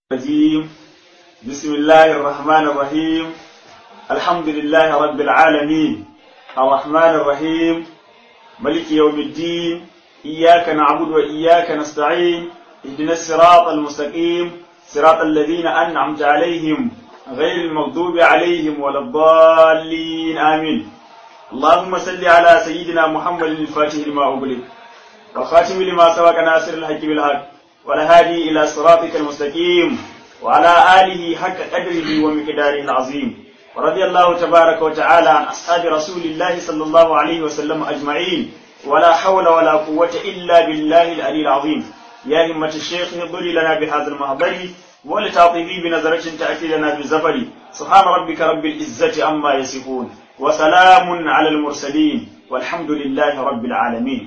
الرجيم بسم الله الرحمن الرحيم الحمد لله رب العالمين الرحمن الرحيم ملك يوم الدين إياك نعبد وإياك نستعين اهدنا الصراط المستقيم صراط الذين أنعمت عليهم غير المغضوب عليهم ولا الضالين آمين اللهم صل على سيدنا محمد الفاتح لما أغلق والخاتم لما سبق ناصر الحق بالحق والهادي إلى صراطك المستقيم وعلى آله حق قدره ومقداره العظيم ورضي الله تبارك وتعالى عن أصحاب رسول الله صلى الله عليه وسلم أجمعين ولا حول ولا قوة إلا بالله العلي العظيم يا همة الشيخ اضري لنا بهذا المحضر ولتعطفي بنظرة تأتي لنا بالزفر سبحان ربك رب العزة عما يصفون وسلام على المرسلين والحمد لله رب العالمين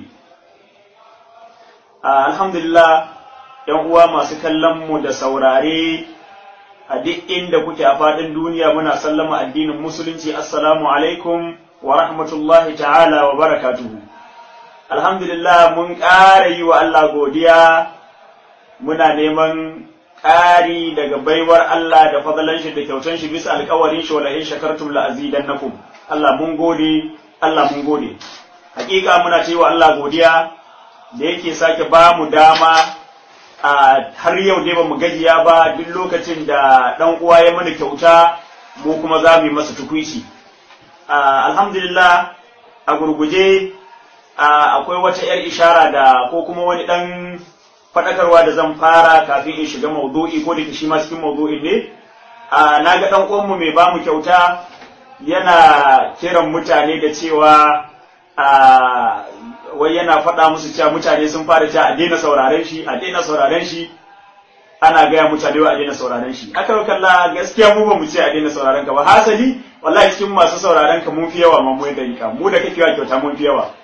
آه الحمد لله ‘yan uwa masu kallon mu da saurare a duk inda kuke a faɗin duniya muna sallama addinin musulunci assalamu alaikum wa rahmatullahi ta'ala wa barakatuhu alhamdulillah mun ƙara yi wa Allah godiya muna neman ƙari daga baiwar Allah da fadalan shi da kyautan shi bisa alƙawarin shi wala in shakartum la azidannakum Allah mun gode Allah mun gode hakika muna ce wa Allah godiya da yake sake ba mu dama har yau dai ba mu gajiya ba duk lokacin da ɗan uwa ya mana kyauta mu kuma za mu yi masa tukuici alhamdulillah a gurguje akwai wata 'yar ishara da ko kuma wani ɗan faɗakarwa da zan fara kafin in shiga maudu'i ko da shi ma cikin maudu'in ne na ga ɗan uwanmu mai ba mu kyauta yana kiran mutane da cewa wai yana faɗa musu cewa mutane sun fara cewa a daina sauraren shi a daina sauraren shi ana gaya mutane wa a daina sauraren shi aka kalla gaskiya mu ba mu ce a daina sauraren ka ba hasali wallahi cikin masu sauraren ka mun fi yawa ma mu da ka mu da kake wa kyauta mun fi yawa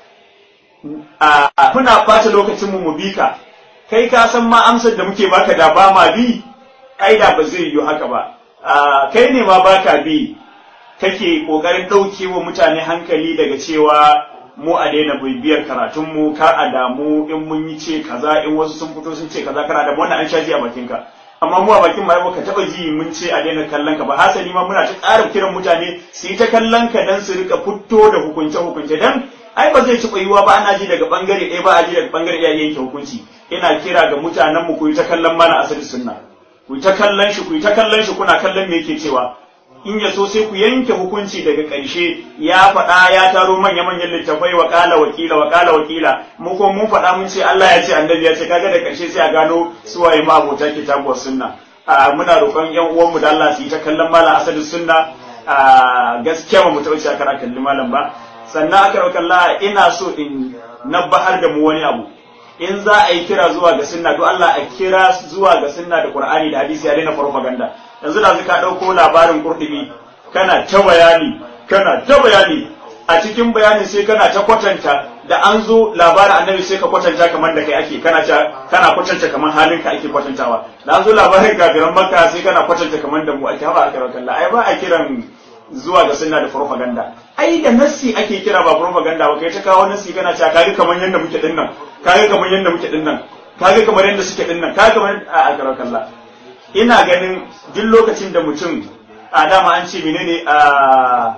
a muna ɓata lokacin mu mu bi ka kai ka san ma amsar da muke baka da ba ma bi ai da ba zai yiwu haka ba kai ne ma baka bi kake kokarin ɗauke wa mutane hankali daga cewa mu a daina bibiyar karatunmu kar a damu in mun yi ce kaza in wasu sun fito sun ce kaza kana da wannan an sha ji a bakinka amma mu a bakin ma ka taba ji mun ce a daina kallon ka ba hasali ma muna ta ƙara kiran mutane su yi ta kallon ka dan su rika fito da hukunce hukunce dan ai ba zai ci yiwuwa ba ana ji daga bangare ɗaya ba a ji daga bangare ɗaya yanke hukunci ina kira ga mutanen mu ku yi ta kallon mana asali sunna ku yi ta kallon shi ku yi ta kallon shi kuna kallon me yake cewa in ya so sai ku yanke hukunci daga ƙarshe ya faɗa ya taro manya-manyan littafai wa ƙala wakila wa ƙala wakila mu ko mun faɗa mun ce Allah ya ce annabi ya ce kaga da ƙarshe sai a gano suwaye ma abota kitabuwar sunna muna roƙon ƴan uwanmu da Allah su yi ta kallon malam asadin sunna gaskiya ba mu taɓa cewa kara kalli malam ba sannan aka roƙon Allah ina so in nabbahar da mu wani abu in za a yi kira zuwa ga sunna to Allah a kira zuwa ga sunna da Qur'ani da hadisi ya daina propaganda yanzu da ka ɗauko labarin kurɗumi kana ta bayani kana ta bayani a cikin bayanin sai kana ta kwatanta da an zo labarin annabi sai ka kwatanta kamar da kai ake kana ta kana kwatanta kamar halin ka ake kwatantawa da an zo labarin kafiran makka sai kana kwatanta kamar da mu ake haba a karan kalla ai ba a kiran zuwa ga sunna da propaganda ai da nassi ake kira ba propaganda ba kai ta kawo nassi kana cewa kaga kamar yanda muke dinnan kaga kamar yanda muke dinnan kaga kamar yanda suke dinnan kaga kamar a karan kalla ina ganin duk lokacin da mutum a dama an ce menene a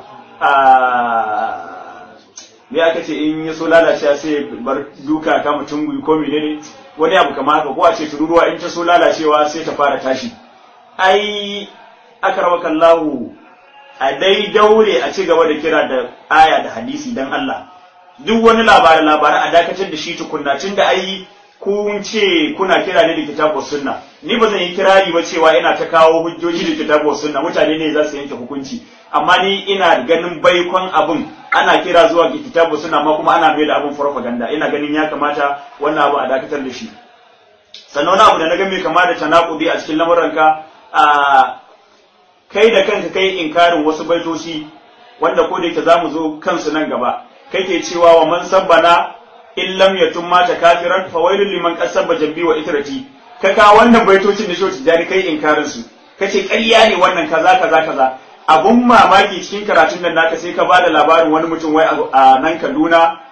a me aka ce in ya so lalacewa sai bar duka ka mutum gui ko menene wani abu kamar haka ko a ce tururuwa in ta so lalacewa sai ta fara tashi ai aka rawa kallahu a dai daure a ci gaba da kira da aya da hadisi dan Allah duk wani labarin labarin a dakatar da shi tukunna tun da ai kun ce kuna kira ne da kitabu sunna ni ba zan yi kirari ba cewa ina ta kawo hujjoji da kitabu sunna mutane ne za su yanke hukunci amma ni ina ganin baikon abin ana kira zuwa ga kitabu sunna amma kuma ana mai da abin propaganda ina ganin ya kamata wannan abu a dakatar da shi sannan wani abu da na ga mai kama da tanakudi a cikin lamuranka a kai da kanka kai inkarin wasu baitoci wanda ko da yake zamu zo kansu nan gaba kake cewa wa man sabbana in lam yatum mata kafiran fa wailul liman qasaba jambi wa itrati ka ka wannan baitocin da shoti jari kai inkarin su kace ƙarya ne wannan kaza kaza kaza abun mamaki cikin karatun nan naka sai ka bada labarin wani mutum wai a nan Kaduna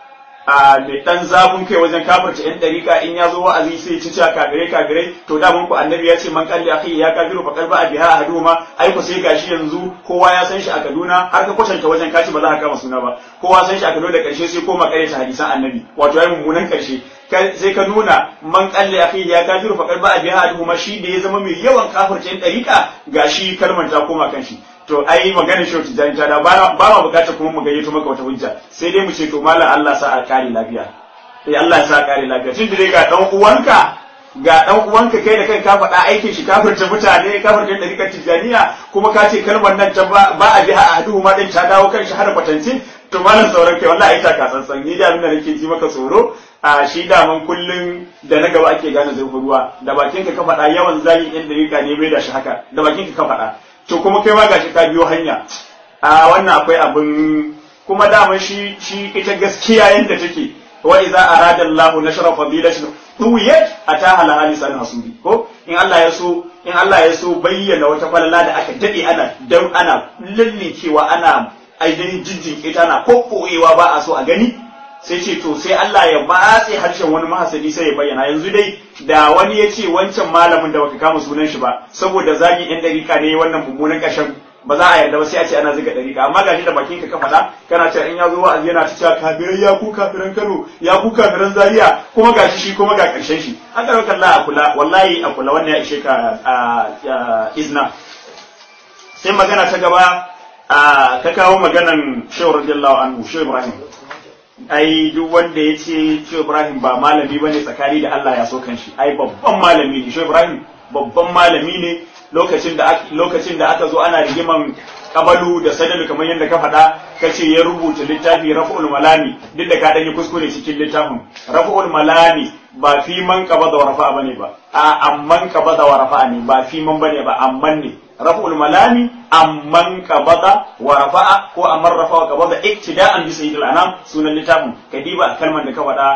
a mai dan zafin kai wajen kafirta yan dariƙa in ya zo wa'azi sai ci cewa kafirai kafirai to da mun ku annabi ya ce man kalli akhi ya kafiru fa qalba biha ahaduhuma ai ku sai gashi yanzu kowa ya san shi a Kaduna har ka kwatanta wajen kaci ba za ka kama suna ba kowa san shi a Kaduna da karshe sai koma kare ta hadisan annabi wato ai mummunan karshe sai ka nuna man kalli akhi ya kafiru fa qalba biha ahaduhuma shi da ya zama mai yawan kafirta yan dariƙa gashi kalmar ta koma kan shi to ai maganar shi ta janta da ba ma bukatar kuma mu gayyato maka wata hujja sai dai mu ce to mallam Allah sa a kare lafiya sai Allah ya sa kare lafiya tun dai ga dan uwanka ga dan uwanka kai da kai ka faɗa aikin shi kafirta mutane kafirta da rikar tijaniya kuma ka ce kalmar nan ta ba a biha a hadu ma din ta dawo kan shi har kwatance to malam sauran kai wallahi ita ka tsantsan ni da abin da nake ji maka tsoro a shi daman kullun da na gaba ake gane zurfin ruwa da bakin ka ka faɗa yawan zagin yan dariƙa ne bai da shi haka da bakin ka ka faɗa to kuma kai ma gashi ka biyo hanya a wannan akwai abin kuma dama shi shi ita gaskiya yanda take wa idza arada Allah nashra fadilatin duwiyat ataha la halisan hasudi ko in Allah ya so in Allah ya so bayyana wata falala da aka dade ana dan ana lallikewa ana ainihin jinjin ita na kokkoyewa ba a so a gani sai ce to sai Allah ya batse harshen wani mahasadi sai ya bayyana yanzu dai da wani ya ce wancan malamin da baka kama sunan shi ba saboda zagi yan dariƙa ne wannan mummunan ƙashin ba za a yarda ba sai a ce ana ziga dariƙa amma gashi da bakin ka ka faɗa kana cewa in ya zo wa'azi yana ta cewa kafirai ya ku kafiran Kano ya ku kafiran Zaria kuma gashi shi kuma ga ƙarshen shi an karɓar kalla a kula wallahi a kula wannan ya ishe ka izna sai magana ta gaba ka kawo maganan Shehu radiyallahu anhu Shehu Ibrahim ai duk wanda ya ce Shehu Ibrahim ba malami ba ne tsakani da Allah ya so kan shi ai babban malami ne Shehu Ibrahim babban malami ne lokacin da lokacin da aka zo ana rigiman kabalu da sadalu kamar yadda ka faɗa ka ce ya rubuta littafi raf'ul malami duk da ka dan yi kuskure cikin littafin raf'ul malami ba fi man qabada wa rafa'a bane ba a amman qabada wa rafa'a ne ba fi man bane ba amman ne raf'ul malami amman qabada wa rafa'a ko amman rafa'a qabada iktida'an bi sayyidil anam sunan littafin kadiba kalmar da ka faɗa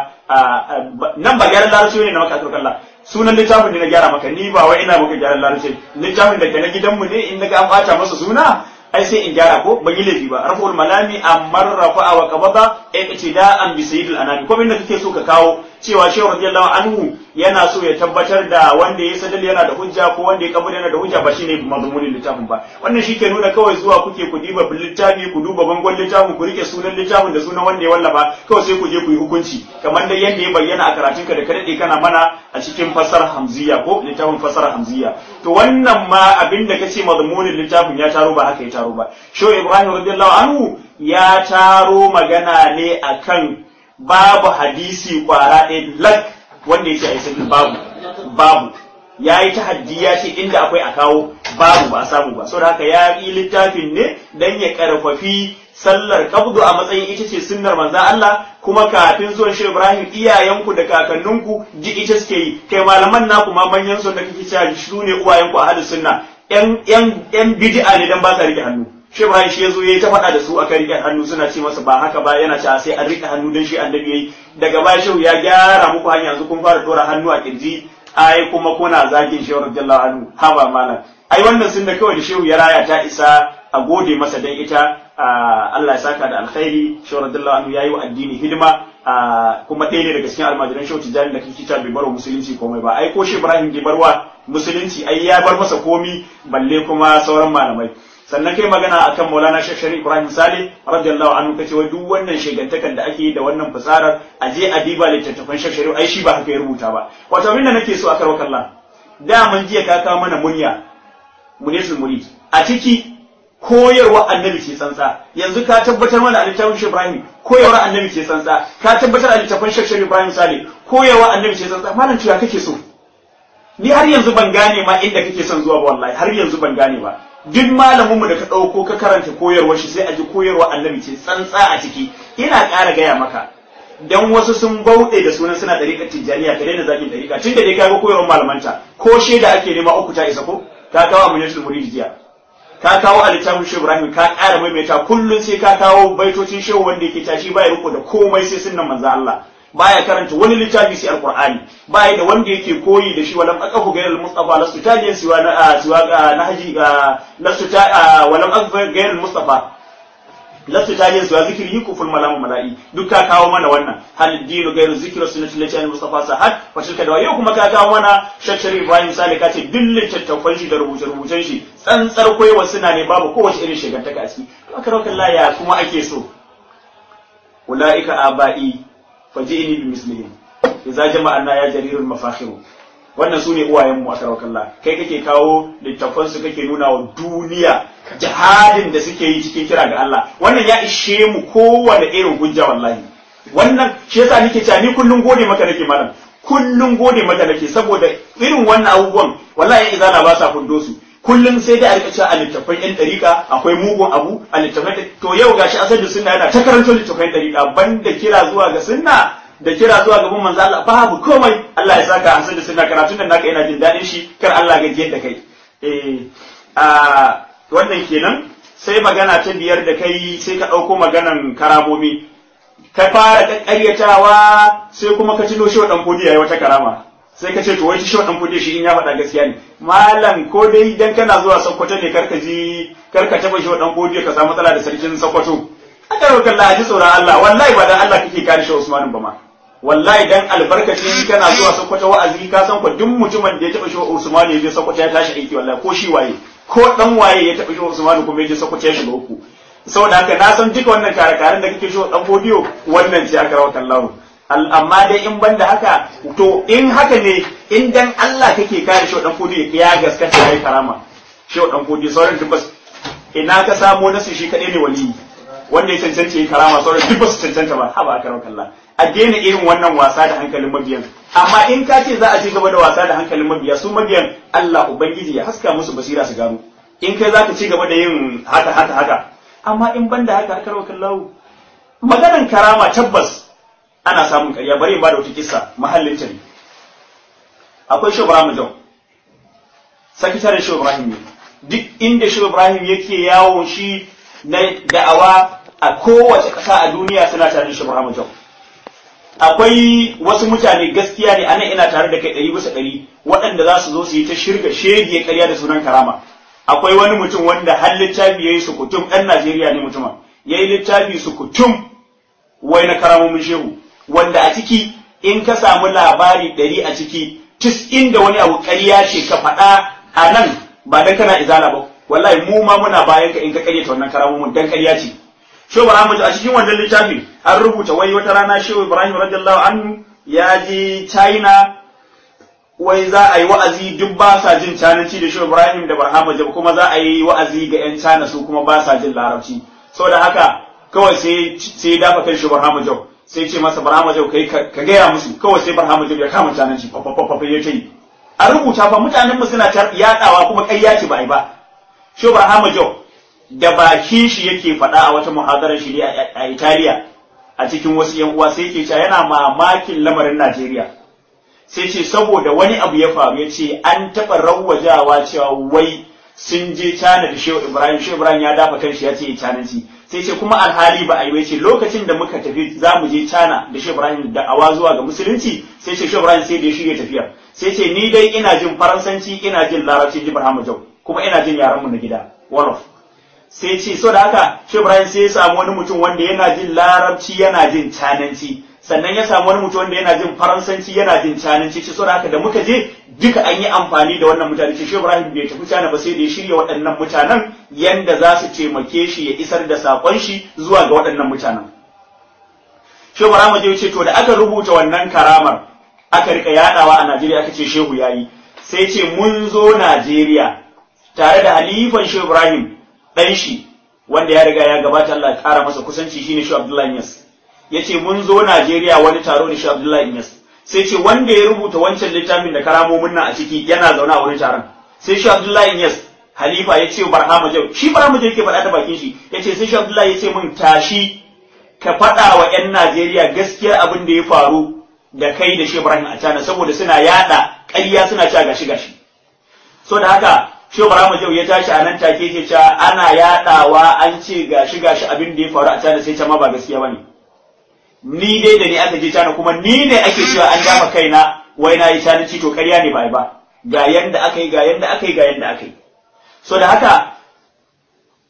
nan ba gyaran larabci ne na maka turkalla sunan littafin ne na gyara maka ni ba wai ina maka gyaran larabci littafin da ke na gidanmu ne in naga an bata masa suna ai sai in gyara ko ban yi laifi ba raf'ul malami amman rafa'a wa qabada iktida'an bi sayyidil anam ko inda kake so ka kawo cewa shehu radiyallahu anhu yana so ya tabbatar da wanda ya sadal yana da hujja ko wanda ya kabul yana da hujja ba shine mazmunin littafin ba wannan shi ke nuna kawai zuwa kuke ku diba littafi ku duba bangon littafin ku rike sunan littafin da sunan wanda ya wallafa kawai sai ku je ku yi hukunci kamar da yanda ya bayyana a karatun ka da ka dade kana mana a cikin fasar hamziya ko littafin fasar hamziya to wannan ma abin da kace mazmunin littafin ya taro ba haka ya taro ba shehu ibrahim radiyallahu anhu ya taro magana ne akan babu hadisi kwara ɗaya lak wanda ya ce a yi babu babu ya yi tahaddi ya ce inda akwai a kawo babu ba a samu ba saboda haka ya yi littafin ne dan ya karfafi sallar kabdu a matsayin ita ce sunnar manzo Allah kuma kafin zuwan shi Ibrahim iyayenku da kakanninku ji ita suke yi kai malaman naku ma manyan sun da kake cewa su ne uwayenku a hadis sunna yan yan yan bid'a ne dan ba sa rike hannu shi Ibrahim shi yazo yayi ta faɗa da su aka rike hannu suna ce masa ba haka ba yana cewa sai an rike hannu dan shi annabi yayi daga baya shehu ya gyara muku hanya yanzu kun fara dora hannu a kirji ai kuma kuna zagin shehu radiyallahu anhu haba malam ai wannan sunna kawai da shehu ya raya ta isa a gode masa dan ita Allah ya saka da alkhairi shehu radiyallahu anhu yayi wa addini hidima kuma ɗaya ne daga cikin almajiran shehu tijjani da kike ta bai bar musulunci komai ba ai ko shi Ibrahim bai barwa musulunci ai ya bar masa komi balle kuma sauran malamai sannan kai magana akan Maulana Sheikh Sharif Ibrahim Saleh radiyallahu anhu kace wai duk wannan shegantakan da ake yi da wannan fasarar a je a diba littattafan Sheikh Sharif ai shi ba haka ya rubuta ba wato abin da nake so a karo kallon da mun jiya ka kawo mana munya munisul murid a ciki koyarwa annabi ce tsantsa yanzu ka tabbatar mana a littafin Sheikh Ibrahim koyarwa annabi ce tsantsa ka tabbatar a littafin Sheikh Sharif Ibrahim Saleh koyarwa annabi ce tsantsa malam tuya kake so ni har yanzu ban gane ma inda kake son zuwa ba wallahi har yanzu ban gane ba duk malamin mu da ka ɗauko ka karanta koyarwar shi sai a ji koyarwa annabi ce tsantsa a ciki ina ƙara gaya maka dan wasu sun bauɗe da sunan suna ɗariƙar tijjaniya ka daina zakin ɗariƙa tun da dai ka ga koyarwar malamanta ko shaida ake nema uku ta isa ko ka kawo amuniyatul murid jiya ka kawo a littafin shehu ibrahim ka ƙara maimaita kullum sai ka kawo baitocin shehu wanda yake tashi baya riko da komai sai sunnan manzo Allah baya karanta wani littafi sai alqur'ani baya da wanda yake koyi da shi walam aqafu ghayr al-mustafa lastu taliyan siwa na siwa na haji lastu ta walam aqafu ghayr al-mustafa lastu ta yin suwa zikiri kuful malamu mala'i duk ka kawo mana wannan hal dinu gairu zikru sunnati lati an mustafa sahad fa tilka da yau kuma ka kawo mana shakshari ibrahim sale ka ce duk littattafan shi da rubuce rubucen shi tsantsar koyewa suna ne babu kowace irin shigantaka a ciki to aka rauka ya kuma ake so ulaika aba'i faji'ini bi mislihim idza jama'ana ya jarirul mafakhiru wannan su ne uwayenmu a kalla kai kake kawo littafansu kake nuna wa duniya jihadin da suke yi cikin kira ga Allah wannan ya ishe mu kowane irin hujja wallahi wannan shi yasa nake cewa ni kullun gode maka nake malam kullun gode maka nake saboda irin wannan abubuwan wallahi izala ba sa fundo su kullum sai dai a rika cewa a littafan yan dariƙa akwai mugun abu a littafan to yau gashi asali sunna yana ta karanto littafan dariƙa banda kira zuwa ga sunna da kira zuwa gaban manzo Allah babu komai Allah ya saka hasan da sunna karatun da naka ina jin dadin shi kar Allah ga da kai eh a wannan kenan sai magana ta biyar da kai sai ka dauko maganan karamomi ka fara kakkaryatawa sai kuma ka tuno shi wa dan fodi yayi wata karama sai ka ce to wai shi wa dan fodi shi in ya faɗa gaskiya ne malam ko dai idan kana zuwa Sokoto ne karka ji karka taba shi wa dan fodi ka samu matsala da sarkin Sokoto aka roƙa Allah ji tsoron Allah wallahi ba dan Allah kake kare shi Usman ba ma wallahi dan albarkacin kana zuwa Sokoto wa'azi ka san ko duk mutumin da ya taba shi Usman ya je Sokoto ya tashi aiki wallahi ko shi waye ko dan waye ya taba shi Usman kuma ya je Sokoto ya shiga uku saboda haka na san duka wannan kare-karen da kake shi dan fodiyo wannan ce aka rawata Allah amma dai in banda haka to in haka ne in dan Allah kake kare shi dan fodiyo ya gaskata yayi karama shi dan fodiyo sauran tabbas ina ka samo nasu shi kadai ne waliyi wanda ya cancanta yi karama sauran duk ba su cancanta ba haba aka rauka Allah a daina irin wannan wasa da hankalin mabiyan amma in ka ce za a ci gaba da wasa da hankalin mabiya su mabiyan Allah ubangiji ya haska musu basira su gano in kai za ka ci gaba da yin haka haka haka amma in ban da haka aka rauka Allah maganan karama tabbas ana samun ƙarya bari in ba da wata kissa mahallin ta ne akwai shi Ibrahim Jau sakitaren shi Ibrahim ne duk inda shi Ibrahim yake yawon shi na da'awa a kowace ƙasa a duniya suna tare da shi Muhammad Jau. Akwai wasu mutane gaskiya ne anan ina tare da kai ɗari bisa ɗari waɗanda za su zo su yi ta shirga shege ƙarya da sunan karama. Akwai wani mutum wanda har littafi ya yi sukutum ɗan Najeriya ne mutumin. Ya yi littafi sukutum wai na karamomin shehu wanda a ciki in ka samu labari ɗari a ciki tis inda wani abu ƙarya ce ka faɗa a nan ba dan kana izala ba wallahi mu ma muna bayan ka in ka karyata wannan karamomin dan karya ce Shehu Ibrahim a cikin wannan littafin an rubuta wai wata rana Shehu Ibrahim radiyallahu anhu ya je China wai za a yi wa'azi duk ba sa jin cananci da Shehu Ibrahim da Barhama Jab kuma za a yi wa'azi ga 'yan China su kuma ba sa jin larabci saboda haka kawai sai sai dafa kan Shehu Barhama Jab sai ce masa Barhama Jab kai ka gaya musu kawai sai Barhama Jab ya kama cananci fa fa fa ya ce a rubuta fa mutanen mu suna yaɗawa kuma ƙarya ce ba ai ba Shehu Barhama Jab da bakin shi yake faɗa a wata muhadarar shi a Italiya a cikin wasu ‘yan uwa sai ke cewa yana mamakin lamarin Najeriya. Sai ce saboda wani abu ya faru ya ce an taɓa rawwajawa cewa wai sun je Cana da Shehu Ibrahim, Shehu Ibrahim ya dafa kanshi ya ce ya cananci. Sai ce kuma alhali ba a yi ce lokacin da muka tafi za mu je Cana da Shehu Ibrahim da awa zuwa ga musulunci sai ce Shehu Ibrahim sai da ya shirya tafiya. Sai ce ni dai ina jin Faransanci ina jin Larabci Ibrahim Jau kuma ina jin yaran mu na gida. Wolof. sai ce so da haka shi Ibrahim sai ya samu wani mutum wanda yana jin larabci yana jin cananci sannan ya samu wani mutum wanda yana jin faransanci yana jin cananci ce so da haka da muka je duka an yi amfani da wannan mutane ce shi Ibrahim bai tafi cana ba sai da ya shirya waɗannan mutanen yanda za su taimake shi ya isar da saƙon shi zuwa ga waɗannan mutanen shi Ibrahim ya ce to da aka rubuta wannan karamar aka rika yadawa a Najeriya aka ce shehu yayi sai ce mun zo Najeriya tare da halifan shi Ibrahim ɗan shi wanda ya riga ya gabata Allah ya ƙara masa kusanci shine shi Abdullahi Yas yace mun zo Najeriya wani taro da shi Abdullahi Yas sai ce wanda ya rubuta wancan littafin da karamomin nan a ciki yana zaune a wurin taron sai shi Abdullahi Yas halifa ya ce Barhama Jau shi Barhama Jau yake faɗa ta bakin shi yace sai shi Abdullahi ya ce mun tashi ka faɗa wa 'yan Najeriya gaskiyar abin da ya faru da kai da shi Ibrahim a cana saboda suna yada ƙarya suna cewa gashi gashi so da haka Shehu Ibrahim Jau ya tashi a nan take ce cewa ana yadawa an ce gashi gashi abin da ya faru a China sai ta ma ba gaskiya bane. Ni dai da ni aka je China kuma ni ne ake cewa an dama kaina wai na yi China ci to ƙarya ne ba ba. Ga yanda aka yi ga yanda aka yi ga yanda aka yi. So da haka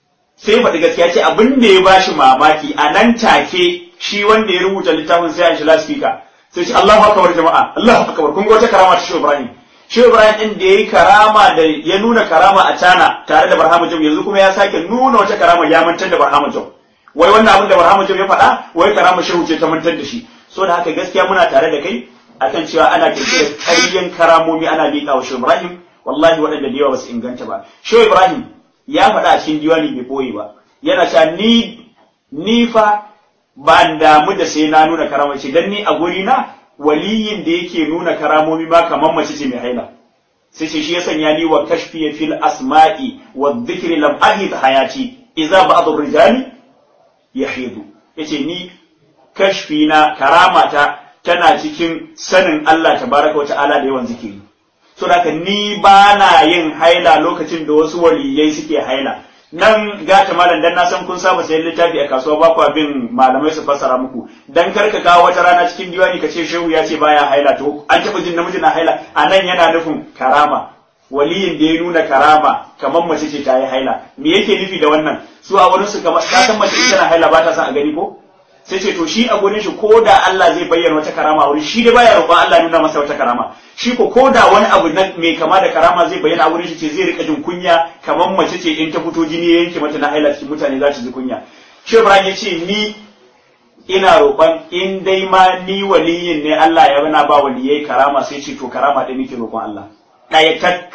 sai faɗi gaskiya ce abin da ya bashi mamaki a nan take shi wanda ya rubuta littafin sai an shi laspika sai ce Allahu akbar jama'a Allahu akbar kun ga wata karama ta Shehu Ibrahim Shehu Ibrahim din da yayi karama da ya nuna karama a Tana tare da Barhama Jam yanzu kuma ya sake nuna wata karama ya mantar da Barhama Jam wai wannan abin da Barhama Jam ya faɗa wai karama Shehu ce ta mantar da shi so da haka gaskiya muna tare da kai akan cewa ana kirkirar ƙaryen karamomi ana liƙa wa Shehu Ibrahim wallahi waɗanda da yawa ba su inganta ba Shehu Ibrahim ya faɗa a cikin diwani bai boye ba yana cewa ni ni fa ba damu da sai na nuna karama ce dan ni a guri na waliyin da yake nuna karamomi ma kamar mace ce mai haila sai ce shi ya sanya ni wa kashfi fil asma'i wa dhikri lam ahid hayati idza ba'd ar-rijali yahidu yace ni kashfi na karamata tana cikin sanin Allah tabaraka wa ta'ala da yawan zikiri so da ni ba na yin haila lokacin da wasu waliyai suke haila nan gata malam dan na san kun saba sayan littafi a kasuwa ba kwa bin malamai su fassara muku dan kar ka kawo wata rana cikin diwani ka ce shehu ya ce baya haila to an taɓa jin namiji na haila a nan yana nufin karama waliyin da ya nuna karama kamar mace ce ta yi haila me yake nufi da wannan su a wurin su kamar ka san mace ita na haila ba ta san a gani ko sai ce to shi a gurin shi ko da Allah zai bayyana wata karama a wurin shi da baya roƙon Allah nuna masa wata karama shi ko ko da wani abu na mai kama da karama zai bayyana a wurin shi ce zai rika jin kunya kamar mace ce in ta fito jini ya yanke mata na haila cikin mutane za ta ji kunya shi Ibrahim ya ce ni ina roƙon in dai ma ni waliyin ne Allah ya bana ba waliyai karama sai ce to karama ɗaya nake roƙon Allah ɗaya tak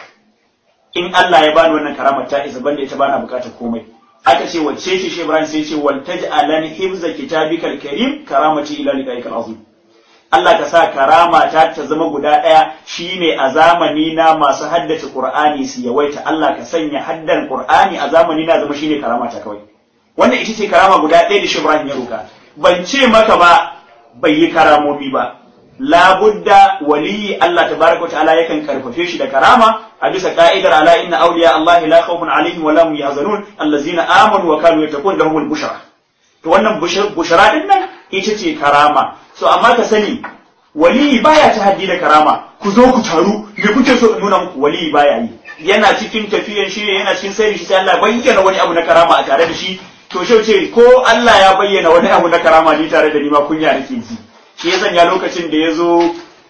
in Allah ya bani wannan karama ta isa banda ita bana bukatar komai aka ce wacce ce shi Ibrahim sai ce wal taj'alan hifza kitabikal karim karamati ila liqa'ikal azim Allah ka sa karama ta ta zama guda ɗaya shine a zamani na masu haddace Qur'ani su yawaita Allah ka sanya haddan Qur'ani a zamani na zama shine karama ta kawai wannan ita ce karama guda ɗaya da shi Ibrahim ya roka ban ce maka ba bai yi karamomi ba labudda waliyi Allah tabaraka wa ta'ala yakan karfafe shi da karama a bisa ka'idar ala inna awliya Allah la khawfun alaihim wa lahum yahzanun allazina amanu wa kanu yattaqun lahumul bushra to wannan bushra din nan ita ce karama so amma ka sani waliyi baya ta haddi da karama ku zo ku taru me kuke so in nuna muku waliyi baya yi yana cikin tafiyan shi yana cikin sayri shi sai Allah bayyana wani abu na karama a tare da shi to shi ce ko Allah ya bayyana wani abu na karama ni tare da ni ma kunya nake ji shi ya sanya lokacin da ya zo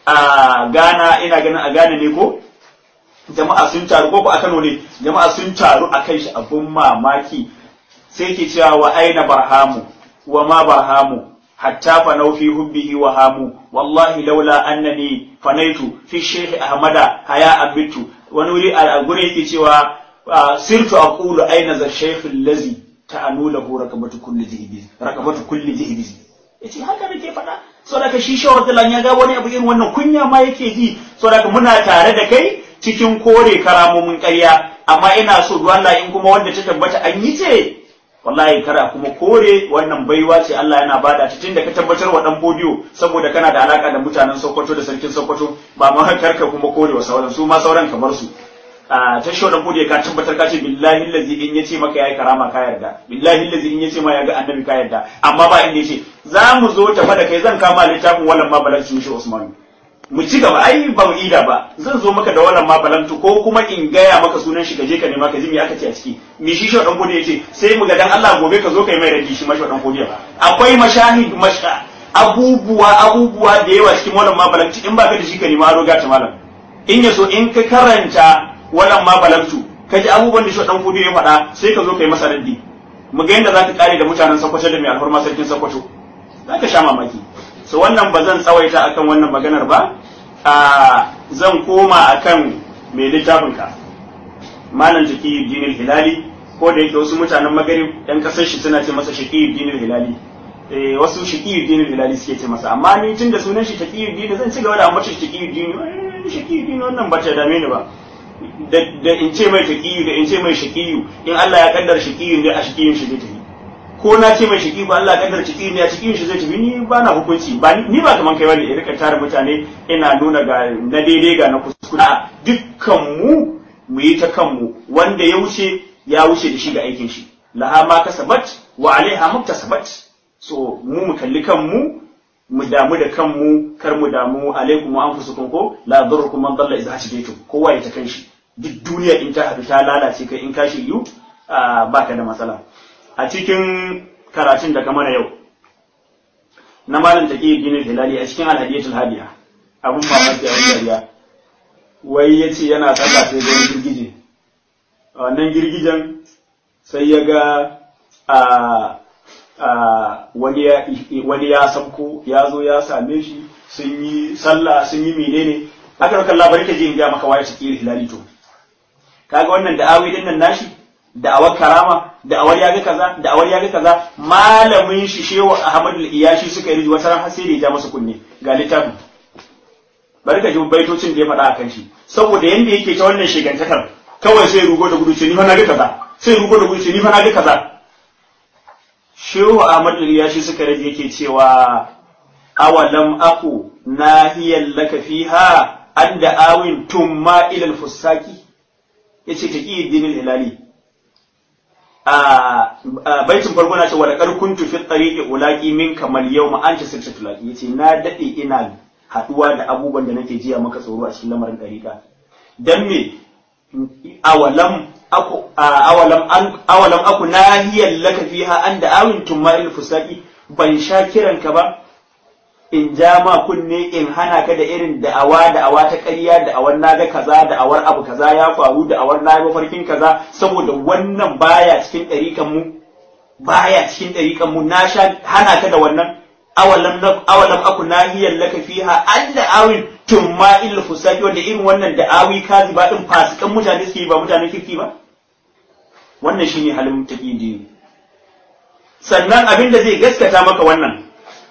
a Ghana ina ganin a Ghana ne ko jama'a sun taru ko a Kano ne jama'a sun taru a kai shi abun mamaki sai ke cewa wa aina barhamu wa ma barhamu hatta fanau fi hubbihi wa hamu wallahi laula annani fanaitu fi shaykh ahmada haya abitu wani wuri a gure yake cewa sirtu aqulu aina za shaykh allazi ta'anu lahu rakabatu kulli jihbiz rakabatu kulli jihbiz yace haka nake faɗa saboda shi shawar da ya ga wani abu irin wannan kunya ma yake ji saboda muna tare da kai cikin kore karamomin ƙarya amma ina so Allah in kuma wanda ta tabbata an yi ce wallahi kara kuma kore wannan baiwa ce Allah yana bada ta tunda ka tabbatar wa dan bodiyo saboda kana da alaka da mutanen Sokoto da sarkin Sokoto ba ma karka kuma kore wa sauran su ma sauran kamar su a ta shi dan bodiyo ka tabbatar ka ce billahi allazi in yace maka yayi karama ka yarda billahi allazi in yace ma ya ga annabi ka yarda amma ba inda yace za mu zo tafa da kai zan kama littafin wallan ma balanci shi Usman mu ci gaba ai ba mu ida ba zan zo maka da wannan ma balantu ko kuma in gaya maka sunan shi gaje ka nema ka ji me aka ce a ciki mi shi shi dan gode yace sai mu ga dan Allah gobe ka zo kai mai radi shi mashi dan gode akwai mashahid masha abubuwa abubuwa da yawa cikin wannan ma balantu in baka da shi ka nema roga ta malam in yaso in ka karanta wannan ma balantu ka ji abubuwan da shi dan gode ya faɗa sai ka zo kai masa raddi mu ga yadda zaka kare da mutanen Sokoto da mai alfarma sarkin Sokoto zaka sha mamaki so wannan ba zan tsawaita akan wannan maganar ba a zan koma akan mai littafin ka malam jaki dinil hilali ko da yake wasu mutanen magarib yan kasar shi suna ce masa shaqi dinil hilali eh wasu shaqi dinil hilali suke ce masa amma ni tun da sunan shi taqi din zan ci gaba da ambata shi taqi din shaqi din wannan ba ta dame ni ba da in ce mai taqi da in ce mai shaqi in Allah ya kaddara shaqi ne a shaqi shi zai tafi ko na ce mai shiki ba Allah kaddar ciki ne a cikin shi zai tafi ni ba na hukunci ba ni ba kaman kai wani ya rika tare mutane ina nuna ga na daidai ga na kuskure dukkan mu mu yi ta kanmu wanda ya wuce ya wuce da shi ga aikin shi laha ma kasabat wa alaiha muktasabat so mu mu kalli kanmu mu damu da kanmu kar mu damu alaikum wa anfusukum ko la dhurrukum man dalla idza hadaytum kowa ya ta kanshi duk duniya in ta hadu ta lalace kai in ka shiryu baka da matsala a cikin karatun da kamar yau na malam taqi dinin hilali a cikin alhadiyatul hadiya abun mamaki a wajen dariya wai yace yana sallah sai ga girgije a wannan girgijen sai ya ga a wani ya wani ya sabko ya zo ya same shi sun yi sallah sun yi menene aka raka labarin ka je in ga maka waye taqi hilali to kaga wannan da'awi din nan nashi da'awar karama da'awar yaga kaza da'awar yaga kaza malamin shi shehu Ahmad al-Iyashi suka yi wata ran sai da ya ja masa kunne ga littafin bari ka ji baitocin da ya faɗa akan shi saboda yanda yake ta wannan shigantakar kawai sai rugo da gudu ce ni fa na ga kaza sai rugo da gudu ce ni fa na ga kaza shehu Ahmad al-Iyashi suka rage yake cewa awalam aku nahiyan laka fiha an da'awin tumma ila al-fusaki yace taqi dinil hilali a baitin farko na ce wa laqad kuntu fi tariqi ulaqi min kamal yawma anta sirtu tulaqi yace na dade ina haduwa da abubuwan da nake jiya maka tsoro a cikin lamarin dariqa dan me awalam aku awalam an awalam aku nahiyan laka fiha an da awin tumma fusaqi ban sha kiranka ba in ja ma kunne in hana ka da irin da'awa da'awa ta ƙarya da'awar naga kaza da'awar abu kaza ya faru da'awar na mafarkin kaza saboda wannan baya cikin ɗarikan mu baya cikin ɗarikan mu na sha hana ka da wannan awalam na awalam aku nahiyar laka fiha an da'awin tumma il fusaki wanda irin wannan da'awi kazi ba din fasikan mutane suke ba mutanen kirki ba wannan shine halin taqidi sannan abin da zai gaskata maka wannan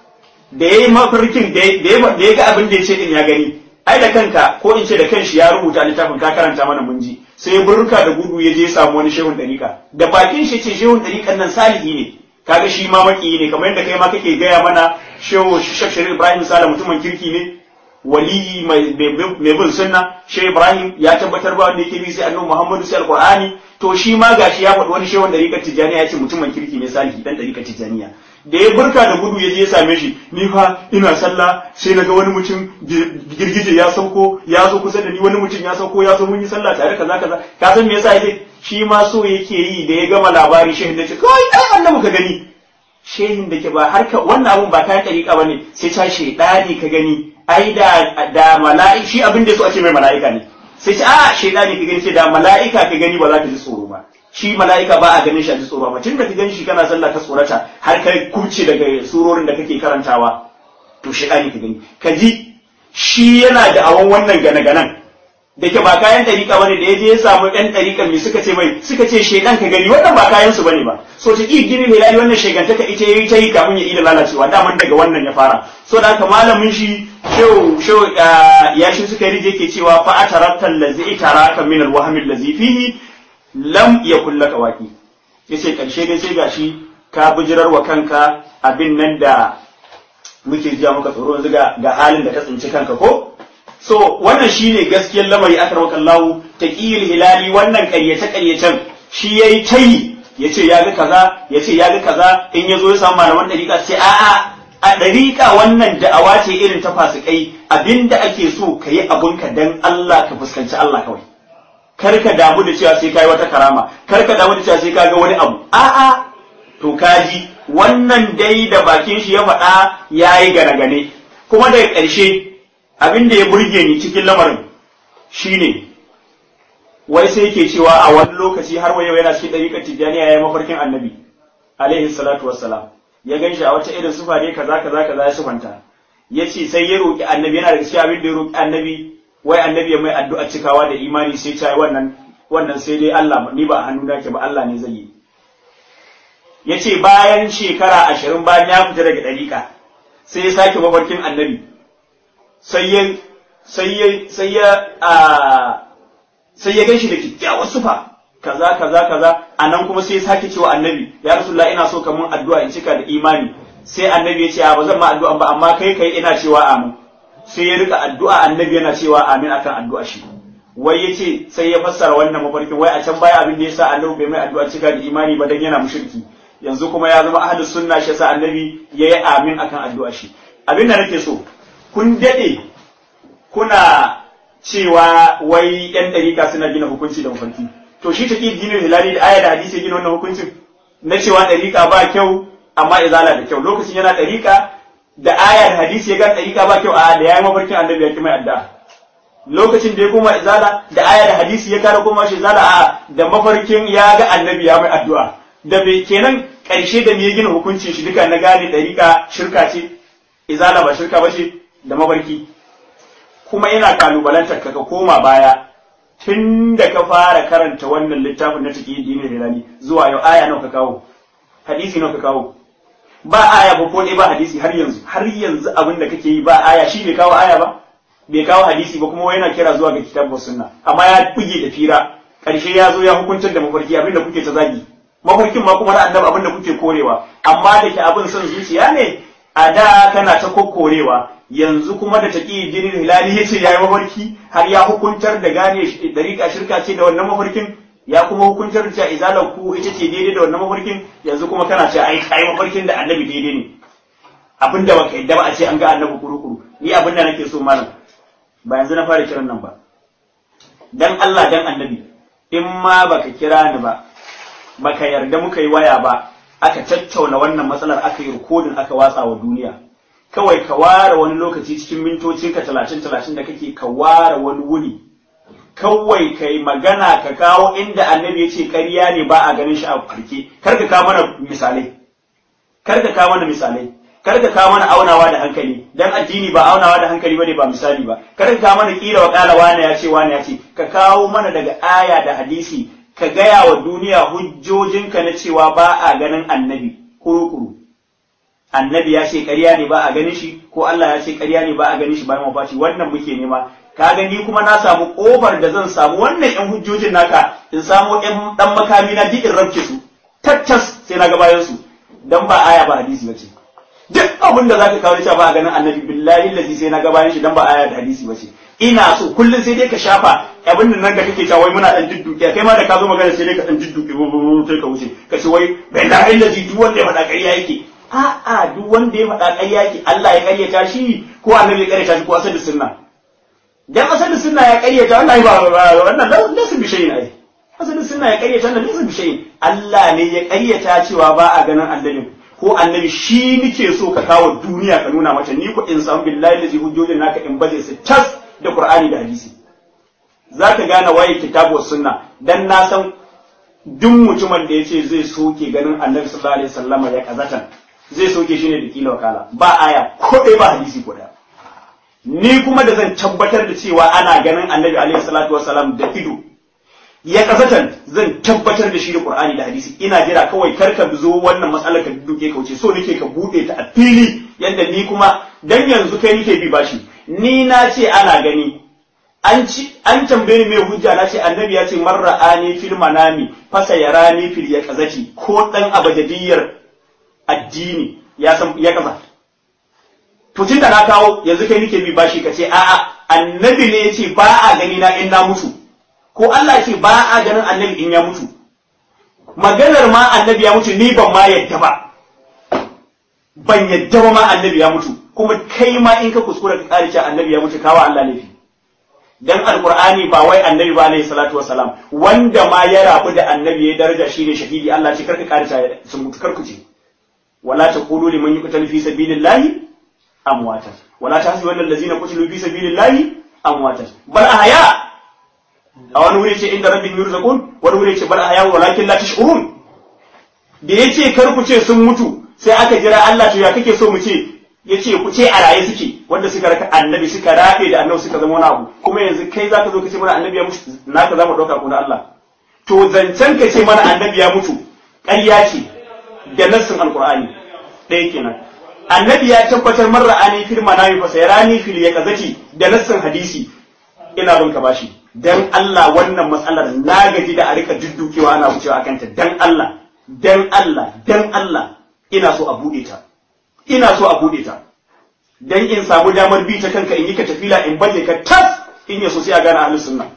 da ya yi mafarkin da ya ga abin da ya ce din ya gani ai da kanka ko in ce da kanshi ya rubuta littafin ka karanta mana mun ji sai ya burka da gudu ya je ya samu wani shehun dariƙa da bakin shi ce shehun dariƙan nan salihi ne kaga shi ma maki ne kamar yadda kai ma kake gaya mana shehu shafshari ibrahim sala mutumin kirki ne waliyi mai bin sunna shehu ibrahim ya tabbatar ba wanda yake bi sai annabi muhammadu sai alqur'ani to shi ma gashi ya faɗi wani shehun dariƙar tijjaniya ya ce mutumin kirki ne salihi dan dariƙar tijjaniya da ya burka da gudu ya je ya same shi ni fa ina sallah sai naga wani mutum girgije ya sauko ya zo kusa da ni wani mutum ya sauko ya zo mun yi sallah tare kaza kaza ka san me yasa yake shi ma so yake yi da ya gama labari shehin da ce kai ai annabi ka gani shehin da ke ba harka wannan abun ba kayan dariƙa bane sai ta shedani ka gani ai da da mala'i shi abin da so a ce mai mala'ika ne sai ce a shedani ka gani sai da mala'ika ka gani ba za ka ji tsoro ba shi mala'ika ba a ganin shi a ji tsoro ba tun da ka gan shi kana sallah ka tsorata har ka kubce daga surorin da kake karantawa to shi ka gani ka ji shi yana da awon wannan gane-ganen da ke ba kayan ɗariƙa bane da ya je ya samu ɗan ɗariƙa mai suka ce mai suka ce shedan ka gani wannan ba kayan su bane ba so ta ƙi gini mai lali wannan shegantaka ita yayi ta yi kafin ya ida lalacewa daman daga wannan ya fara so da haka malamin shi shehu shehu ya shi suka rije ke cewa fa atarabtal ladzi taraka min alwahmi allazi fihi lam ya kulla kawaki yace karshe dai sai gashi ka bijirar wa kanka abin nan da muke jiya muka tsoro yanzu ga halin da ka tsinci kanka ko so wannan shine gaskiyar lamari akar wakan lawu taqiyul hilali wannan ƙaryace ƙaryacen shi yayi tayi yace ya ga kaza yace ya ga kaza in yazo ya samu malaman dariƙa sai a'a a dariƙa wannan da'awa ce irin ta fasikai abinda ake so ka yi abunka dan Allah ka fuskanci Allah kawai kar ka damu da cewa sai kai wata karama kar ka damu da cewa sai ka ga wani abu a'a to kaji wannan dai da bakin shi ya faɗa yayi gane-gane kuma daga ƙarshe abin da ya burge ni cikin lamarin shine wai sai yake cewa a wani lokaci har wayo yana cikin ɗariƙar tijjaniya ya yi mafarkin annabi alaihi salatu wassalam ya gan shi a wata irin sufa ne kaza kaza kaza ya sufanta ya ce sai ya roƙi annabi yana da gaskiya abin da ya roƙi annabi wai annabi ya mai addu'a cikawa da imani sai ta wannan wannan sai dai Allah ni ba a hannu ke ba Allah ne zai yi ya ce bayan shekara ashirin bayan ya fita daga ɗariƙa sai ya sake mafarkin annabi sai ya sai ya sai ya sai ya gan shi da kyakkyawar sufa kaza kaza kaza a nan kuma sai ya sake cewa annabi ya rasulullah ina so ka mun addu'a in cika da imani sai annabi ya ce ba zan ma addu'a ba amma kai kai ina cewa amin sai ya rika addu'a annabi yana cewa amin akan addu'a shi wai yace sai ya fassara wannan mafarkin wai a can baya abin da yasa annabi bai mai addu'a cika da imani ba dan yana mushriki yanzu kuma ya zama ahlus sunna shi yasa annabi yayi amin akan addu'a shi abin da nake so kun dade kuna cewa wai yan dariƙa suna gina hukunci da mafarki to shi take ginin hilali da aya da hadisi gina wannan hukuncin na cewa ɗariƙa ba kyau amma izala da kyau lokacin yana ɗariƙa da aya da hadisi ya ga ɗariƙa ba kyau a da yayi mafarkin annabi ya ki mai addu'a lokacin da ya koma izala da aya da hadisi ya kara koma shi izala a da mafarkin ya ga annabi ya mai addu'a da bai kenan ƙarshe da me ya gina hukuncin shi duka na gane ɗariƙa shirka ce izala ba shirka ba ce da mafarki kuma yana kalubalantar ka ka koma baya tun da ka fara karanta wannan littafin na take dini hilali zuwa yau aya nawa ka kawo hadisi nawa ka kawo ba aya ba ko ba hadisi har yanzu har yanzu abin da kake yi ba aya shi bai kawo aya ba bai kawo hadisi ba kuma yana kira zuwa ga kitabu sunna amma ya buge da fira karshe ya zo ya hukuntar da mafarki abin da kuke ta zagi mafarkin ma kuma na annabi abin da kuke korewa amma da ke abin son zuciya ne a da kana ta kokkorewa yanzu kuma da taƙi jinin hilali ya ce ya yi mafarki har ya hukuntar da gane dariƙa shirka ce da wannan mafarkin ya kuma hukuntar da cewa izalar ku ita ce daidai da wannan mafarkin yanzu kuma kana ce ai kai mafarkin da annabi daidai ne abin da baka yadda ba a ce an ga annabi kuru-kuru ni abin da nake so malam ba yanzu na fara kiran nan ba dan Allah dan annabi in ma baka kira ni ba baka yarda muka yi waya ba aka tattauna wannan matsalar aka yi rikodin aka watsa wa duniya kawai ka ware wani lokaci cikin mintocin ka talatin talatin da kake ka ware wani wuni kawai ka yi magana ka kawo inda annabi ya ce ƙarya ne ba a ganin shi a farke kar ka kawo mana misalai kar ka kawo mana misalai kar ka kawo mana aunawa da hankali dan addini ba aunawa da hankali bane ba misali ba kar ka kawo mana kila wa kala wani ya ce wani ya ce ka kawo mana daga aya da hadisi ka gaya wa duniya hujjojinka na cewa ba a ganin annabi kuru-kuru annabi ya ce ƙarya ne ba a ganin shi ko Allah ya ce ƙarya ne ba a ganin shi bayan mafaci wannan muke nema ka gani kuma na samu ƙofar da zan samu wannan ƴan hujjojin naka in samu ƴan ɗan makami na duk in rabke su tattas sai na ga bayan su dan ba aya ba hadisi ba ce duk abin da zaka kawo cewa ba a ganin annabi billahi lazi sai na ga bayan shi dan ba aya da hadisi ba ce ina so kullum sai dai ka shafa abin nan da kake cewa wai muna dan dudduke kai ma da ka zo magana sai dai ka dan dudduke sai ka wuce ka ce wai billahi lazi duk wanda ya faɗa ƙarya yake a'a duk wanda ya faɗa ƙarya yake Allah ya ƙaryata shi ko annabi ya ƙaryata shi ko asali sunna dan asali sunna ya ƙaryata wallahi ba wannan lasu bi shay'in ai asali sunna ya ƙaryata wannan lasu bi shay'in Allah ne ya ƙaryata cewa ba a ganin annabi ko annabi shi nike so ka kawo duniya ka nuna mata ni ko in san billahi lazi hujjojin naka in baje su tas da Qur'ani da hadisi zaka gane waye kitabu sunna dan na san duk mutumin da yace zai soke ganin annabi sallallahu alaihi wasallam ya kazatan zai soke shi ne da kila wakala ba aya ko ɗaya ba hadisi ko ɗaya ni kuma da zan tabbatar da cewa ana ganin annabi alaihi salatu wasalam da ido ya kasatan zan tabbatar da shi da qur'ani da hadisi ina jira kawai kar ka zo wannan matsalar ka duke ka wuce so nake ka bude ta a fili yadda ni kuma dan yanzu kai nake bi bashi ni na ce ana gani an ci an tambaye ni mai hujja na ce annabi ya ce marra'ani fil manami fasa yarani fil yaqazati ko dan abajadiyar addini ya san ya kaza to tun da na kawo yanzu kai nake bi bashi ka ce a'a annabi ne ya ce ba a gani na in na mutu ko Allah ya ce ba a ganin annabi in ya mutu maganar ma annabi ya mutu ni ban ma yadda ba ban yadda ba ma annabi ya mutu kuma kai ma in ka kuskura ka kare cewa annabi ya mutu kawo Allah laifi dan alqur'ani ba wai annabi ba alayhi salatu wassalam wanda ma ya rabu da annabi ya daraja shine shahidi Allah ce karka kare cewa sun mutu karku ce ولا تقولوا لمن يقتل في سبيل الله أمواتا ولا تحسبن الذين قتلوا في سبيل الله أمواتا بل أحياء أو نوري شيء عند ربهم يرزقون ونوري شيء بل أحياء ولكن لا تشعرون da ya ce kar ku ce sun mutu sai aka jira Allah to ya kake so mu ce ya ce ku ce a raye suke wanda suka raka annabi suka rabe da annabi suka zama wani abu kuma yanzu kai zaka zo ka ce mana annabi ya mutu naka za mu ɗauka ku na Allah to zancen ka ce mana annabi ya mutu ƙarya ce da nassin alkur'ani ɗaya kenan annabi ya tabbatar man ra'ani fil manami fa sayrani fil yaqazati da nassin hadisi ina bin ka bashi dan Allah wannan matsalar na gaji da a rika duddukewa ana wucewa akan ta dan Allah dan Allah dan Allah ina so a bude ta ina so a bude ta dan in samu damar bi ta kanka in yi ka tafila in baje ka tas in yaso sai a gane ahlus sunna